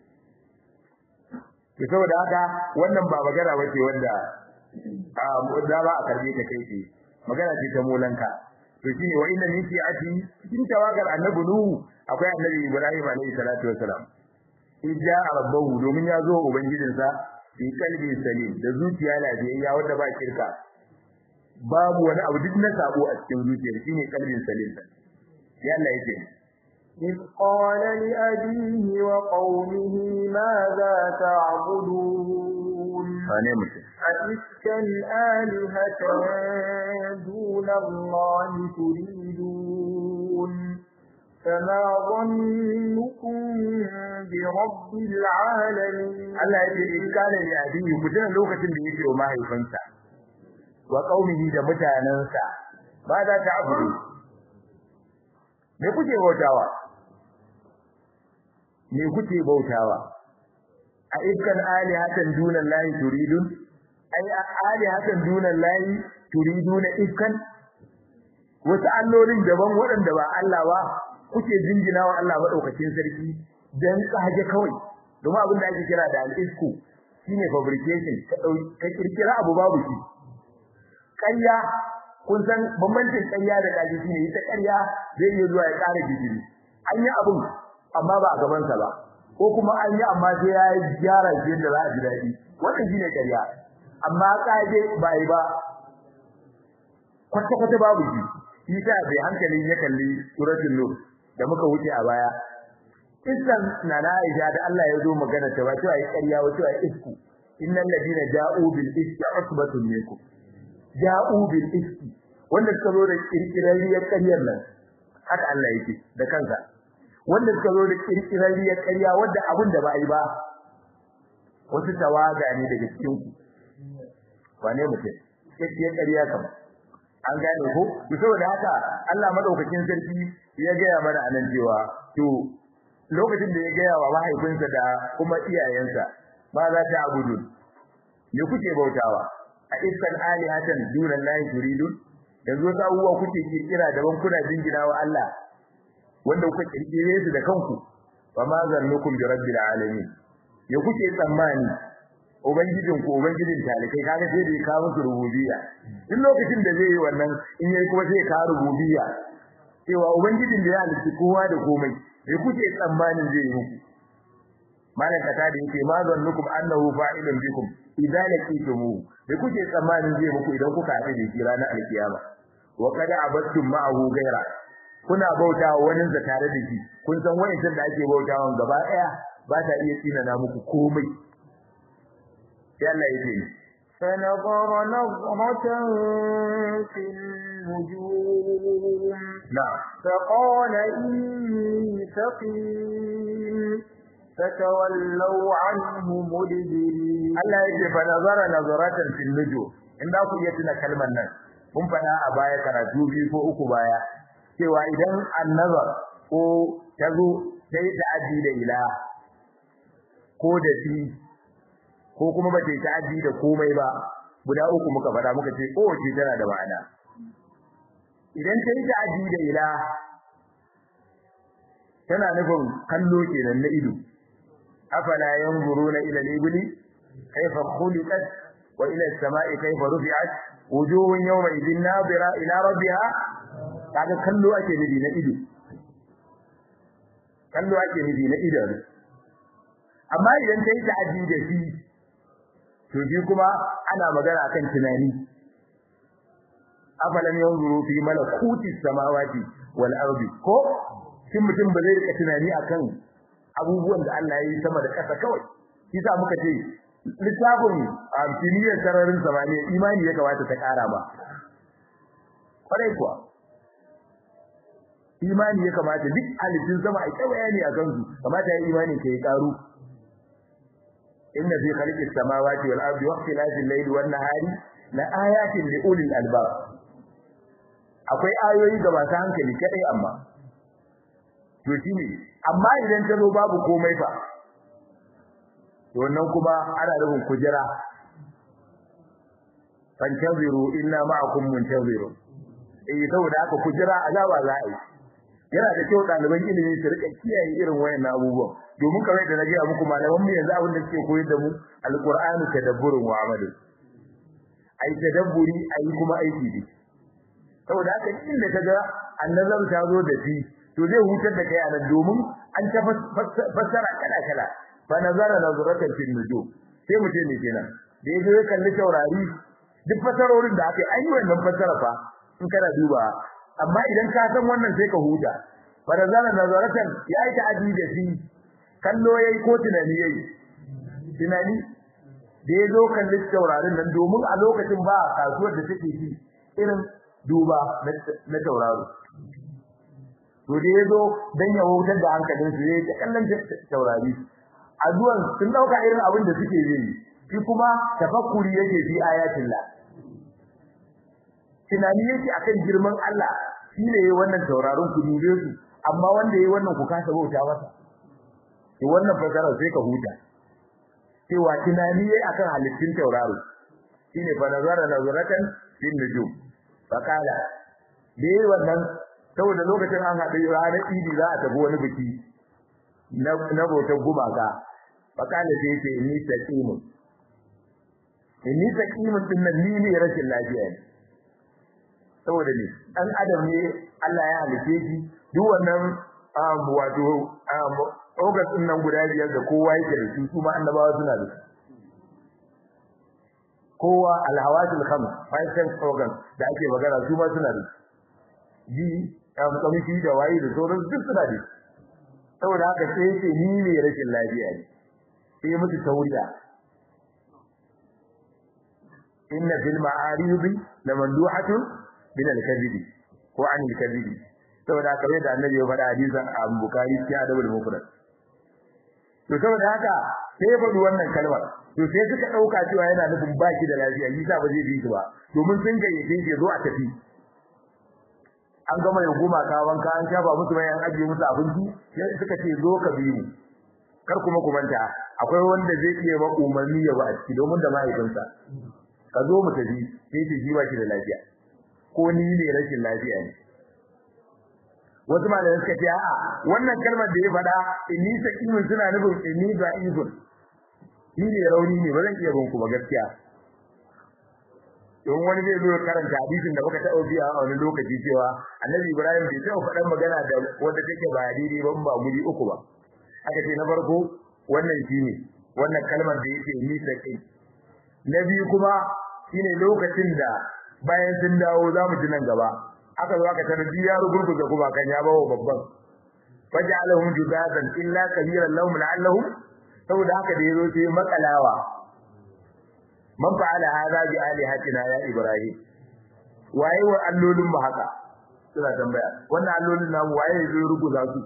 to saboda haka wannan ba magana bace wanda a da ba a karbe ta kai ce magana ce ta molanka to shine wa inna min fi'ati cikin tawagar annabi nuhu akwai annabi ibrahim alayhi salatu wassalam idza rabbahu domin ya zo ubangijinsa fi kalbi salim da zuciya lafiyayya wanda ba kirka babu wani abu duk na sabo a cikin zuciyar shine kalbin salim ya Allah yake إذ قال لأبيه وقومه ماذا تعبدون wane mutum أئفكا آلهة دون الله تريدون فما ظنكم برب العالمين Allah ya ce in kana li abiyi mutum lokacin da yake wa mahaifinsa wa qaumihi da mutanansa ba za ta abudu me kuke bautawa me kuke bautawa a iskan alihatan dunan lahi turidun ai alihatan dunan lahi turiduna iskan wasu allolin daban waɗanda ba Allah ba kuke jinjina wa Allah madaukakin sarki dan kaje kawai domin abin da ake kira da al-isku shine fabrication ka ka kirkira abu babu shi ƙarya kun san bambancin ƙarya da kaji shine ita ƙarya zai iya zuwa ya ƙara digiri an yi abun amma ba a gaban sa ba ko kuma an yi amma sai ya gyara shi yadda za a ji daɗi wannan shine ƙarya amma kaje ba yi ba kwata kwata babu shi shi sa bai hankalin ya kalli suratul nur da muka wuce a baya Isan na na Aisha da Allah ya zo magana ta ba cewa ai ƙarya ba cewa isku innal ladina ja'u bil ifki usbatun minkum ja'u bil ifki wanda suka zo da kirkirariyar ƙaryar nan haka Allah yake da kansa wanda suka zo da kirkirariyar ƙarya wanda abin da ba a yi ba wasu tawaga ne daga cikin ku wane mutum kirkirariyar ƙarya kam an gane ko to saboda haka Allah madaukakin sarki ya gaya mana anan cewa to lokacin da ya gaya wa mahaifinsa da kuma iyayensa ma za ta abudu me kuke bautawa a iskan alihatan dunan lahi turidun yanzu wasu abubuwa kuke kirkira daban kuna jingina wa Allah wanda kuka kirkire su da kanku fa ma zannukum bi rabbil alamin me kuke tsammani ubangijin ku ubangijin talikai kaga sai da ya kawo musu rububiyya duk lokacin da zai yi wannan in yayi kuma sai ya kawo rububiyya cewa ubangijin da ya halitta kowa da komai me kuke tsammanin zai yi muku malan kata da yake ma zannukum annahu fa'ilun bikum idza laqitumu me kuke tsammanin zai muku idan kuka haɗu da shi ranar alkiyama wa kada abattum ma'ahu gaira kuna bautawa wani za tare da shi kun san wayancin da ake bautawa gaba daya ba ta iya tsina na muku komai sai Allah yake ni فنظر نظرة في النجوم na'am فقال إني سقيم فتولوا عنه مدبرين Allah yake fa nazara nazaratan fil nujum in da ku iya tuna kalmar nan mun faɗa a baya karatu biyu ko uku baya cewa idan annazar ko tazo sai ta'addi da ila ko da fi ko kuma ba ta yi ta'addi da komai ba guda uku muka faɗa muka ce kowace tana da ma'ana idan ta yi ta'addi da ila tana nufin kallo kenan na ido afala yanzuruna ila al-ibli kayfa khuliqat wa ila as-sama'i kayfa rufi'at wujuhun yawma idhin nadira ila rabbiha kaga kallo ake nufi na ido kallo ake nufi na ido amma idan ta yi ta'addi da shi to shi kuma ana magana akan tunani afalam yanzuru fi malakuti samawati wal ardi ko shin mutum ba zai rika tunani akan abubuwan da Allah ya yi sama da ƙasa kawai shi sa muka ce littafin amfiniyar sararin samaniya imani ya kamata ta ƙara ba kwarai kuwa imani ya kamata duk halittun sama a kyau bayani a kansu kamata ya imani ka yi ƙaru inna fi khalqis samawati wal ardi wa ikhtilafil layli wan nahari la ayatin li ulil albab akwai ayoyi ga masu hankali kadai amma to shine amma idan ta zo babu komai fa to wannan kuma ana rubun kujira fantaziru inna ma'akum muntaziru eh saboda haka kujira azaba za a yi yana da kyau ɗaliban ilimi su rika kiyaye irin wayannan abubuwan domin kamar da na gaya muku malaman mu yanzu abin da suke koyar da mu alqur'ani tadabburun wa amalu ai tadabburi ai kuma aiki ne saboda haka inda kaga annazar ta zo da shi to zai hutar da kai anan domin an ta fassara kala kala fa nazara nazaratan fil nujum sai mutum ne kenan da yaje ya kalli taurari duk fassarorin da aka yi an yi wannan fassara fa in kana duba amma idan ka san wannan sai ka huta fa nazara nazaratan ya yi ta'adi da shi kallo yayi ko tunani yayi tunani da ya zo kalli taurarin nan domin a lokacin ba kasuwar da take ci irin duba na tauraro to da yazo dan ya wutar da hankalin su yayin kallon taurari azuwan sun dauka irin abin da suke yi shi kuma tafakkuri yake fi ayatillah tunani yake akan girman Allah shine yayin wannan tauraron ku dube su amma wanda yayin wannan ku kasa bauta masa to wannan fasara sai ka huta cewa tunani yayi akan halittun tauraro shine fa nazara nazaratan bin nujum fakala dai wannan saboda lokacin an haɗu ranar idi za a tafi wani biki na na bautar gumaka fakala sai yake ni taqimun ni taqimun din nan ni ne rashin lafiya ne saboda ne dan adam ne Allah ya halice shi duk wannan wato ogas din nan guda biyar da kowa yake da su kuma annabawa suna da su kowa alhawatul khams five sense organs da ake magana su ma suna da ji am kamshi da wayi da sauran duk suna da saboda haka sai yake ni ne rashin lafiya ne sai musu tauriya inna fil ma'arib lamanduhatun min al-kadhib ko an al-kadhib saboda haka da annabi ya faɗa hadisan Abu Bukhari cikin Adabul Mufrad to saboda haka sai ya faɗi wannan kalmar to sai suka dauka cewa yana nufin baki da lafiya yasa ba zai bi shi ba domin sun gayyace shi zo a tafi an gama ya goma ka wanka an shafa musu bayan ajiye musu abinci sai suka ce zo ka bi mu kar kuma ku manta akwai wanda zai iya ba umarni ya ba a ciki domin da mahaifinsa ka zo mu tafi sai ce shi ba shi da lafiya ko ni ne rashin lafiya ne wasu malamai suka ce a'a wannan kalmar da ya faɗa inni sakimin suna nufin inni da'ifun ni ne rauni ne ba zan iya bin ku ba gaskiya don wani zai zo karanta hadisin da muka taɓa biya a wani lokaci cewa annabi ibrahim bai taɓa faɗan magana da wanda take ba daidai ba ba guri uku ba aka ce na farko wannan shine wannan kalmar da yake ni sakin na biyu kuma shine lokacin da bayan sun dawo za mu ji nan gaba aka zo aka tarar ya rugurguza kuma kan ya bawo babban faj'alahum judadan illa kabiran lahum la'allahum saboda haka da yazo sai makalawa man fa'ala hadha bi alihatina ya ibrahim waye wa allolin mu haka suna tambaya wannan allolin namu waye zai ruguza su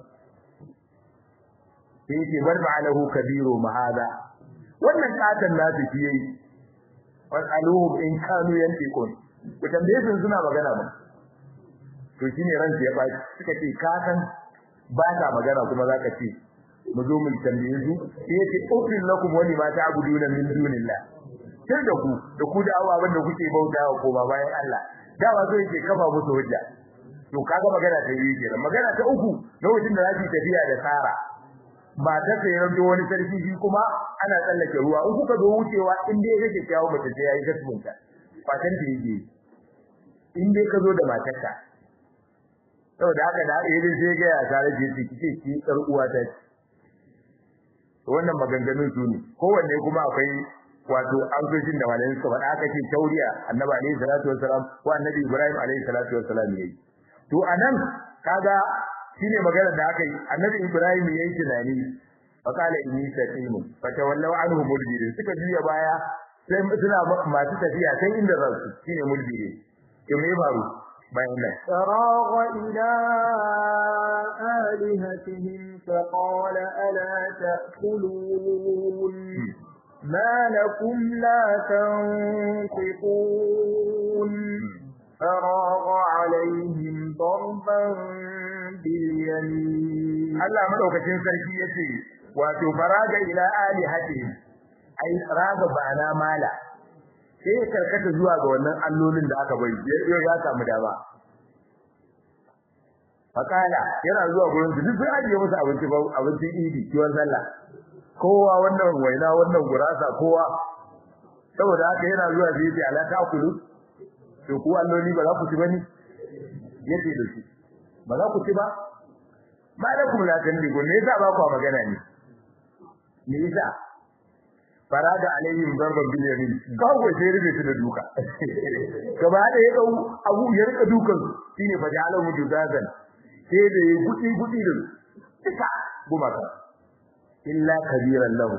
sai yake bar fa'alahu kabiru ma hada wannan katan nasu shi yayi wasaluhum in kanu yantiqun ku tambaye su suna magana ba to shine ran ya ba suka ce ka san ba ta magana kuma zaka ce mu zo mu tambaye su sai yace ufil lakum wali ma ta'buduna min dunillah sai da ku da ku da ababen da kuke bautawa ko ba bayan Allah da ba so yake kafa musu hujja to kaga magana ta yi kenan magana ta uku lokacin da zaki tafiya da Sara ba ta sai ranto wani sarki shi kuma ana tsallake ruwa in kuka zo wucewa in dai kake kyawu mace sai yayi gasmunta fatan da yake in dai ka zo da matarka saboda haka da yayi sai ga ya tare da shi kike ki tsar uwa ta wannan maganganun su ne kowanne kuma akwai wato amsoshin da malamin suka faɗa aka ce tauriya annabi alaihi salatu wassalam ko annabi ibrahim alaihi salatu wassalam yayi to anan kaga shine magana da aka yi annabi ibrahim yayi tunani faqala inni saqim fatawallaw anhu mudbirin suka juya baya sai suna masu tafiya sai inda ransu shine mudbiri to me faru bayan nan فراغ إلى آلهتهم فقال ألا تأكلون ما لكم لا تنطقون فراغ عليهم ضربا باليمين Allah madaukakin sarki yace wato faraga ila alihatihim ai raga bana mala sai ya karkata zuwa ga wannan allolin da aka bari yau ya samu dama fakala yana zuwa gurin su duk sun ajiye musu abinci abincin idi kiwon sallah kowa wannan waina wannan gurasa kowa saboda haka yana zuwa sai yace ala ta'kulu to ku alloli ba za ku ci bane yace da shi ba za ku ci ba malakum la tandigu ne yasa ba ku magana ne me yasa farada alaihim darban bil yamin kawo sai rufe su da duka gaba da ya dau abu ya rika dukan shine fa ja'ala mujuzazan sai da ya gudi gudi da duka gumaka illa kabiran lahu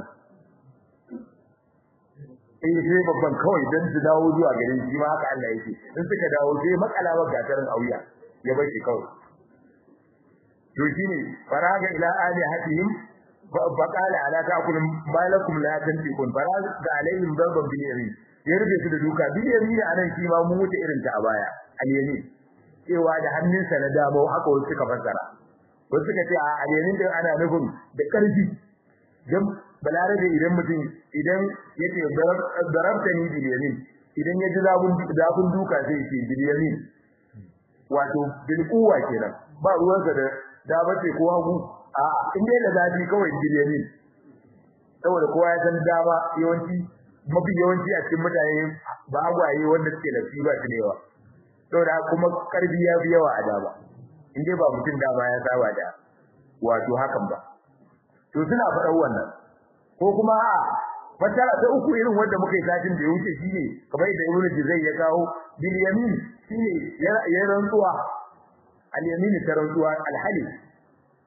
eh sai babban kawai dan su dawo zuwa garin shi ma haka Allah yake in suka dawo sai makalawa gatarin auya ya bar shi kawai to shine faraga ila ali hatihim faqala ala ta'kulun malakum la tantiqun faraga alaihim darban bil yamin ya rufe su da duka bil yamin anan shi ma mu wuce irin ta a baya al yamin cewa da hannunsa na damo haka wasu suka fassara wasu suka ce a al yamin din ana nufin da karfi dan balarabe idan mutum idan yace darabtani bil yamin idan ya ji zabun zabun duka sai ya ce bil yamin wato bil quwwa kenan ba ruwansa da da bace ko hagu a in dai da zafi kawai biliyani saboda kowa ya san dama yawanci mafi yawanci a cikin mutane ba agwaye wanda suke da fi ba su da yawa saboda kuma karbi ya fi yawa a dama in dai ba mutum dama ya saba da wato hakan ba to suna faɗar wannan ko kuma a fasara ta uku irin wanda muka yi satin da ya wuce shine kamar da Ibn Jizai ya kawo bil yamin shine ya rantsuwa al yamin ta rantsuwa al halif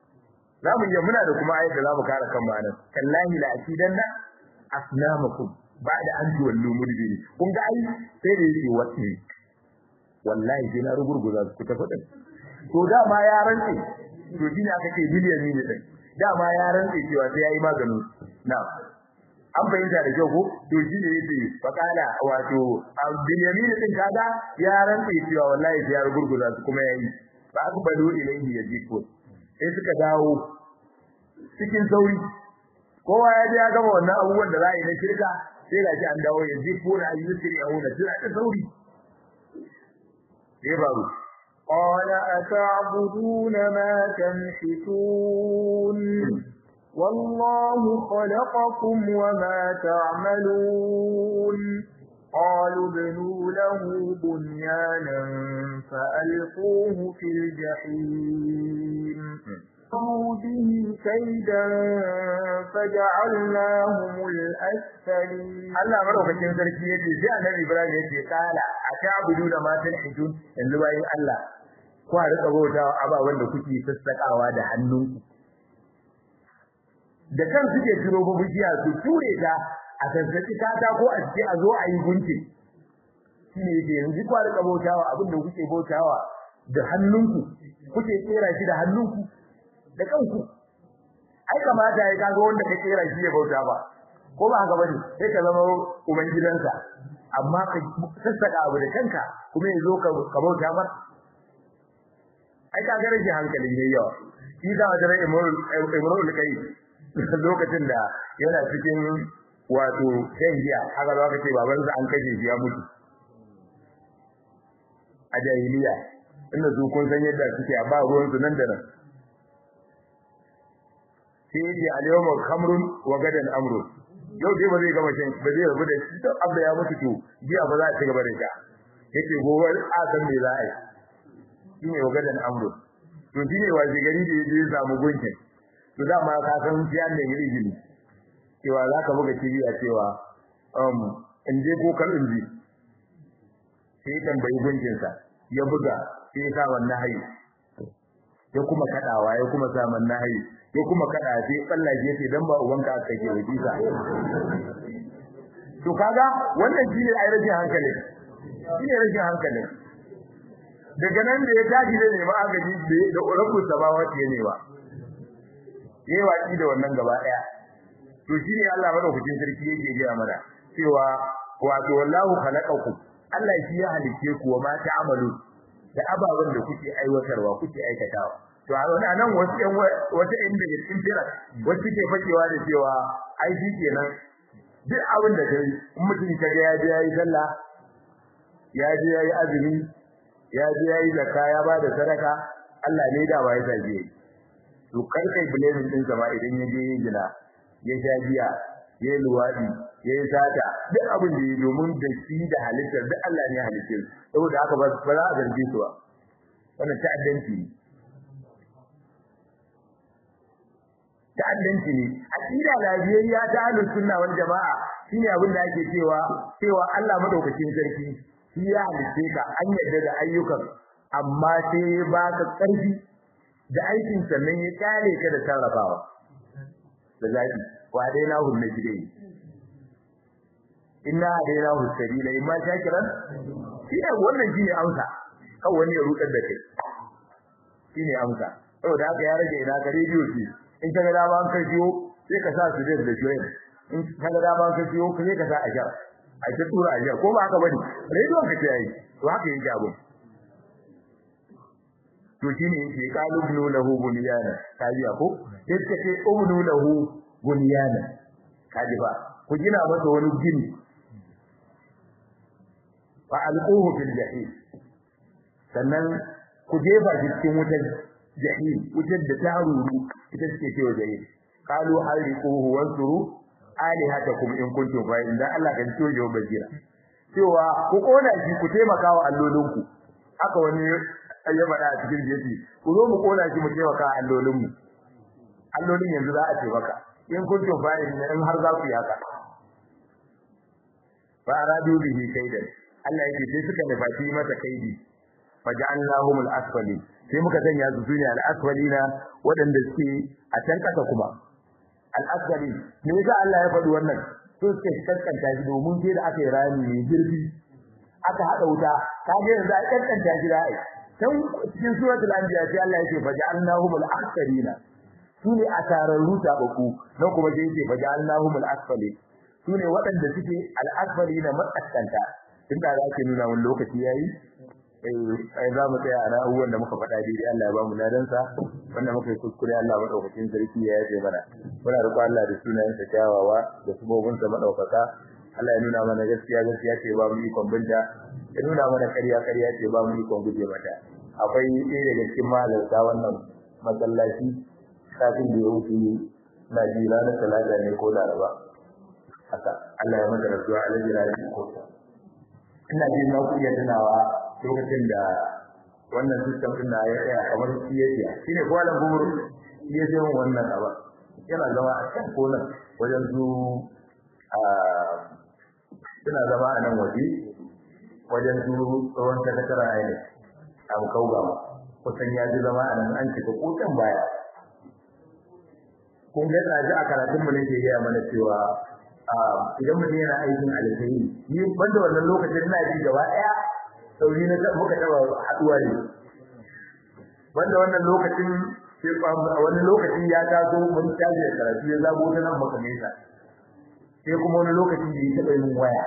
zamu yi muna da kuma ayat da zamu kare kan ma'anar kallahi la akidanna asnamakum ba da an ji wallo mudbiri kun ga ai sai da yake wasi wallahi sai na rugurguza ku ta fadin to dama ya rantsi to shine aka ce biliyan ne din dama ya rantsi cewa sai yayi maganin na an fahimta da kyau ko to shine yake fakala wato bilyamin din kaga ya rantsi cewa wallahi sai ya rugurguza su kuma yayi fa akbalu ilayhi yajiku sai suka dawo cikin sauri kowa ya ji ya gama wannan abubuwan da za a yi na shirka sai ga shi an dawo yajiku na ayyusri yauna suna da sauri sai baro قال أتعبدون ما تنحتون والله خلقكم وما تعملون قالوا ابنوا له بنيانا فألقوه في الجحيم قالوا به كيدا فجعلناهم الأسفلين Allah madaukakin sarki yace sai Annabi Ibrahim yace kala ata'budu da matan hijun yanzu bayin Allah ku rika bautawa ababan da kuke sassakawa da hannunku da kan suke turo bubujiya su ture ta a sassaki kata ko a ce a zo a yi gunki shine yake yanzu ku rika bautawa abin da kuke bautawa da hannunku kuke kera shi da hannunku da kanku ai kamata ya kaga wanda ka kera shi ya bauta ba ko ba haka bane sai ka zama uban gidansa amma ka sassaka abu da kanka kuma yazo ka ka bauta mar ai ka ga rage hankali ne yawa shi da da imrul imrul kai lokacin da yana cikin wato dangiya haka za ka ce babansa an kashe shi ya mutu a jahiliya inda su kun san yadda suke a ba ruwan su nan da nan sai yace al-yawma khamrun wa gadan amrun yau dai ba zai gama shan ba zai rabu da shi to abda ya mutu to jiya ba za a ci gaba da sha yake gobe a san me za a yi shine wa gadan amrun to shine waje gari da yaje ya samu gunkin to da ma ka san shi an da yiri gini cewa za ka buga cibiya cewa um in je ko kan inji sai tambayi gunkinsa ya buga sai ya sa wannan hayi ya kuma kadawa ya kuma sa man nahi ya kuma kada sai tsallaje sai dan ba ubanka aka ke wajisa to kaga wannan shine ai rajin hankali shine rajin hankali daga nan da ya tashi da nema agaji da rabbul samawati ne ba yayi waki da wannan gaba daya to shine Allah madaukakin sarki yake gaya mana cewa wato wallahu khalaqakum Allah shi ya halice ku wa ma ta'amalu da ababen da kuke aiwatarwa kuke aikatawa to a wani nan wasu ɗan wata ɗan daga cikin fira wasu ke fakewa da cewa ai shi kenan duk abin da kai in mutum ka ga ya je yayi sallah ya je yayi azumi ya je yayi zakka ya ba da sadaka Allah ne da ba ya saje to kar kai blaming din sama idan ya je yin gina ya sha giya ya yi luwadi ya yi sata duk abin da ya domin da shi da halittar duk Allah ne halittar saboda haka ba za a zarge su ba wannan ta'addanci ne ta'addanci ne aqida lafiyayya ta ahlus sunna wal jamaa shine abin da ake cewa cewa Allah madaukakin sarki shi ya halitte ka an yadda da ayyukan amma sai ba ka karfi da aikin sannan ya kare ka da sarrafawa da zafi wa dai na hunne gide inna dai hu sabila imma shakiran shine wannan shine amsa kan wani ya rudar da kai shine amsa saboda haka ya rage ina ka rediyo ce in ka ga dama an kajiyo sai ka sa su da da joyin in ka ga dama an kajiyo sai ka sa a jar a ta tura a jar ko ba haka bane rediyo ka ce yayi to haka yake abun to shine yake qalu ibnu lahu bunyana kaji ko sai ka ce ibnu lahu bunyana kaji ba ku gina masa wani gini fa alquhu fil jahim sannan ku jefa shi cikin wutar jahim wutar da ta ruru ita suke cewa jahim qalu hariquhu wansuru alihatakum in kuntum fa inda Allah kan ciyo yau bazira cewa ku kona shi ku taimaka wa allolinku haka wani ya faɗa a cikin jeji ku zo mu kona shi mu taimaka allolinmu allolin yanzu za a ce maka in kuntum fa in har za ku yi haka fa aradu bihi kaidan Allah yake sai suka nufaci masa kaidi faja'alnahum al-asfali sai muka sanya su sune al-asfalina wadanda suke a can kasa kuma al-asfali me yasa Allah ya faɗi wannan to suka kaskanta shi domin sai da aka yi rami mai zurfi aka hada wuta kage yanzu a kaskanta shi da ai dan cikin suratul anbiya sai Allah yake faja'alnahumul aktharina sune asararru tabaku nan kuma sai yake faja'alnahumul asfali sune waɗanda suke al-asfalina matsakkanta tun da ake nuna mun lokaci yayi eh za mu tsaya a ra'uwan da muka faɗa dai Allah ya ba mu ladansa wanda muka yi kuskure Allah madaukakin sarki ya yaje mana muna roƙon Allah da sunayen sa kyawawa da subobin sa madaukaka Allah ya nuna mana gaskiya gaskiya ce ba mu ikon binta ya nuna mana ƙarya ƙarya ce ba mu ikon guje mata akwai ɗaya daga cikin mahalarta wannan masallaci kafin da ya wuce na ji ranar talata ne ko laraba haka Allah ya mata rasuwa a lajira da ko ina jin na ku iya tunawa lokacin da wannan system din da ya tsaya kamar siyasiya shine kwalan gumur siyasiya wannan aba yana zama a kan konan wajen su a suna zama a nan waje wajen su tsohon sakatara ne a kauga kusan ya ji zama a nan an cika kotan baya kun ga tsaji a karatun mu ne ke gaya mana cewa idan mutum yana aikin alkhairi ni banda wannan lokacin ina ji gaba daya sauri na muka taba haduwa ne wanda wannan lokacin sai wani lokacin ya taso mun tashi da karatu ya zabo ta nan maka nesa sai kuma wani lokacin da ya taba yin waya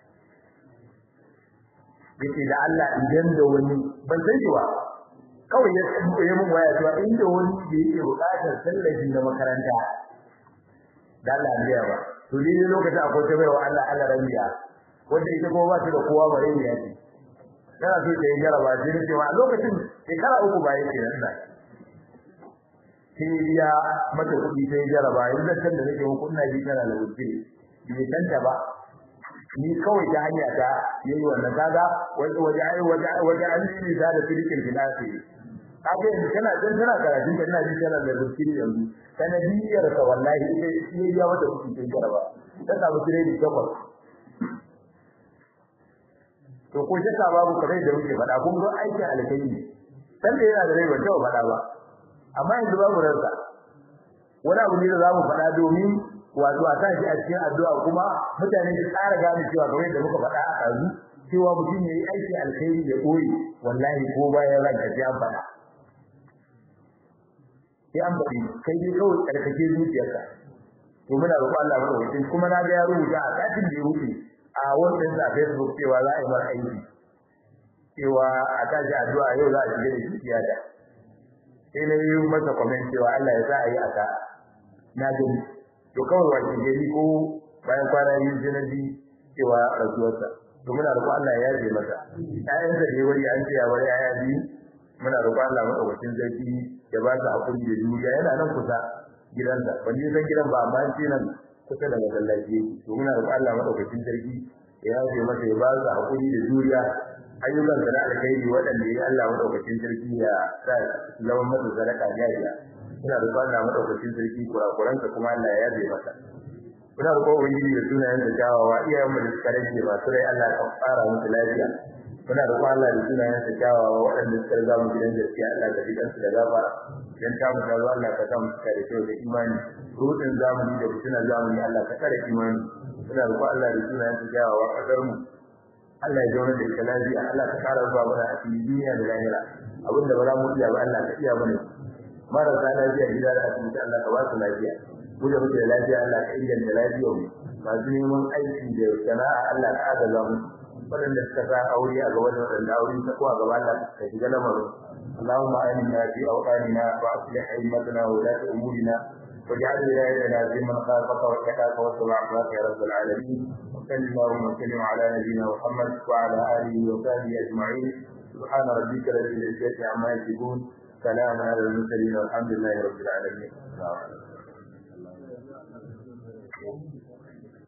yace da Allah idan da wani ban san shi ba kawai ya tsaye mun waya cewa inda wani da yake buƙatar tallafi na makaranta da Allah ya ba to ni lokacin akwai ta baiwa Allah Allah rabiya wanda ita kuma ba ta da kowa bare ne yace kana so ta yi jaraba sai ne cewa lokacin shekara uku ba yake nan da sai ya mata kuɗi sai jaraba yanzu kan da nake muku ina ji kana da wuce bai tanta ba ni kawai ta hanya ta yayi wannan kaga waje waje waje waje an yi da da filikin filasi kaga yanzu kana dan tana karatu da ina ji kana da zikiri yanzu sanadiyar ka wallahi sai sai ya mata kuɗi sai jaraba ta samu kiredi takwas to ko shakka babu kamar da muke faɗa kun ga aikin alkhairi dan da yana da rai ba taɓa faɗa ba amma yanzu babu ransa wani abu ne da zamu faɗa domin wato a tashi a cikin addu'a kuma mutane su tsara gane cewa kamar da muka faɗa a ɗazu cewa mutum ya yi aiki alkhairi ya ɓoye wallahi ko bayan ranka sai an faɗa sai an faɗi kai dai kawai tsarkake zuciyarka to muna roƙon Allah madaukakin kuma na ga ya rubuta a satin da ya wuce a wannan sa Facebook cewa za a yi mar aiki cewa a tashi addu'a yau za a shiga da shi tiyata sai na yi masa comment cewa Allah ya sa a yi aka na gani to kawai wace gari ko bayan kwana biyu sai na ji cewa rasuwarsa to muna roƙon Allah ya yaje masa ƴaƴansa ne wani an ce ya bar ƴaƴa biyu muna roƙon Allah madaukakin sarki ya ba su hakuri da juriya yana nan kusa gidansa ban yi san gidan ba amma an ce nan kusa da masallaci yake to muna roƙon Allah madaukakin sarki ya yaje masa ya ba su hakuri da juriya ayyukan da alkhairi waɗanda ya Allah madaukakin sarki ya sa zama masa sadaka jariya ina roƙon Allah madaukakin sarki kurakuransa kuma Allah ya yaje masa muna roƙon ubangiji da sunayen da kyawawa iyayen mu da suka rage masu rai Allah ka fara musu lafiya muna roƙon Allah da sunayen da kyawawa waɗanda suka riga mu gidan gaskiya Allah ka jikan su da gafara idan ta mu tazo Allah ka sa mu cika da kyau da imani rudin zamani da fitinar zamani Allah ka kare imani muna roƙon Allah da sunayen da kyawawa kasar mu Allah ya zauna da ita lafiya Allah ka kara zuwa mana a cikin duniya da lahira abinda ba za mu iya ba Allah ka iya mana marasa lafiya gida da asibiti Allah ka ba su lafiya mu da muke da lafiya Allah ka inganta lafiyar mu masu neman aiki da sana'a Allah ka agaza mu waɗanda suka sa aure a gaba da waɗanda aure ta kuwa gaba Allah ka shiga lamarin اللهم آمنا في أوطاننا وأصلح أئمتنا وولاة أمورنا واجعل ولايتنا في من خافك واتقاك واتبع عصاك يا رب العالمين وصل اللهم وسلم على نبينا محمد وعلى آله وصحبه أجمعين سبحان ربك رب العزة عما يصفون سلام على المرسلين والحمد لله رب العالمين